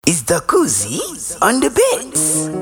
Is the koozie on the bits?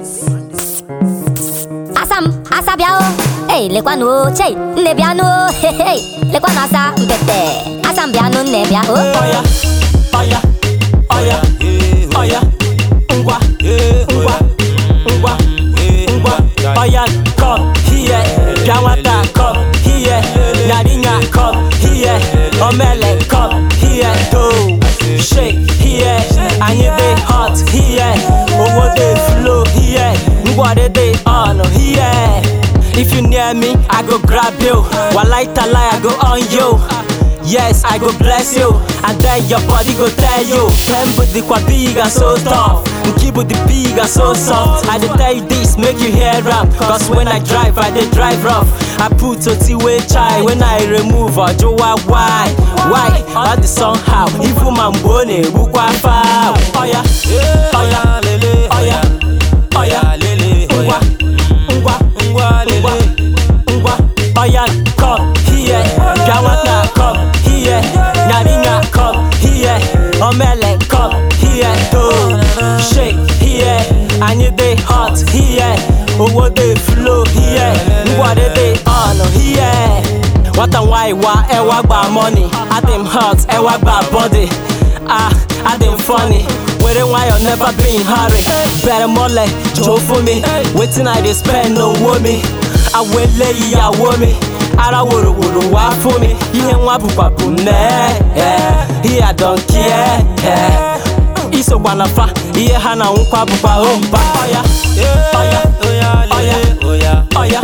Asam, asa bịa o Ei, lekwanụ o, chei, nne bịanụ o Hey, hey, lekwanụ asa mpete Asam bịanụ nne bịa o Oya, oya, oya, oya, ngwa, ngwa, ngwa, ngwa, oya, come here, bịa nwata, come here, nyarinya, come here, omele, come here, do, shake here, anyị dey hot here, owo dey flow here, ngwọrị dey on here. If you near me, I go grab you. Walai talai, I go on you. Yes, I go bless you, and then your body go tell you. Kembo the kwa big and so tough, Nkibu the big and so soft. I dey tell you this, make you hear am. Cause when I drive, I dey drive rough. I put oti way chai when I remove ojowa why? Why? All the somehow, even man bone bukwa foul. Oya, oya, oya, oya, ngwa, ngwa, ngwa, ngwa, oya, come here, Gawata, come here, Nyarinya, come here, Omele, come here, do, shake here, anyị dey hot here, owo dey flow here, ngwọrị dey on here. Nwata nwanyị wa ẹwà gba money, adịm hot ẹwà gba body, ah, adịm funny. Were nwayọ never be in hurry, bẹ̀rẹ̀ mọ́lẹ̀ jọ fún mi, wetin I dey spend owó mi, awele ìyàwó mi. ara wòròwòrò wá fún mi ihe nwa bụkwa bụ mee ihe adọnkie isokwa na fa ihe ha na nkwa bụkwa ompa ọya ọya ọya ọya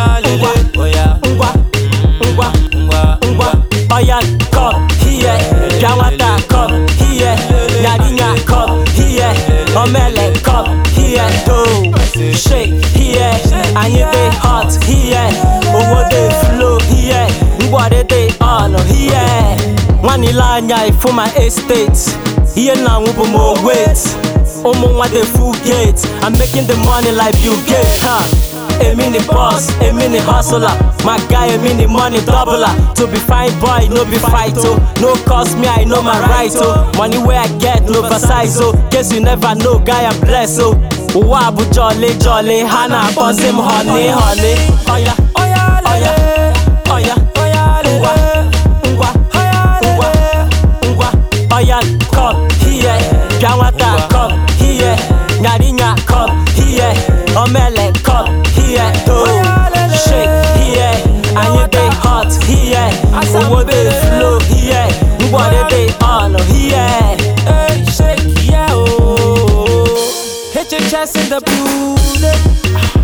ngwa ngwa ngwa ngwa ọya come here bịa nwata come here nyarinya come here omele come here do shake here anyị dey hot here owo dey flow here ngwọrị dey on here nwanile anya ifu my estate ihe na nwụ bụ m wait ụmụ nwa dey full gate i'm making the money like Bill Gates ha Emi ni boss, emi ni hustler My guy, emi ni money doubler To be fine boy, no be fight oh No cost me, I know my right oh Money where I get, no oversize oh Guess you never know, guy I'm blessed oh Ụwa bụ jolly jolly, ha na-akpọzi m honey honey Oya, oya, oya, oya, ngwa, ngwa, ngwa, ngwa Oya, come here, bịa nwata, come here Nyarinya, come here, omele, come here, do Shake here, anyị dey hot here Owo dey flow here, ngwọrị dey on here Hey, shake yeah, oh HHS in the building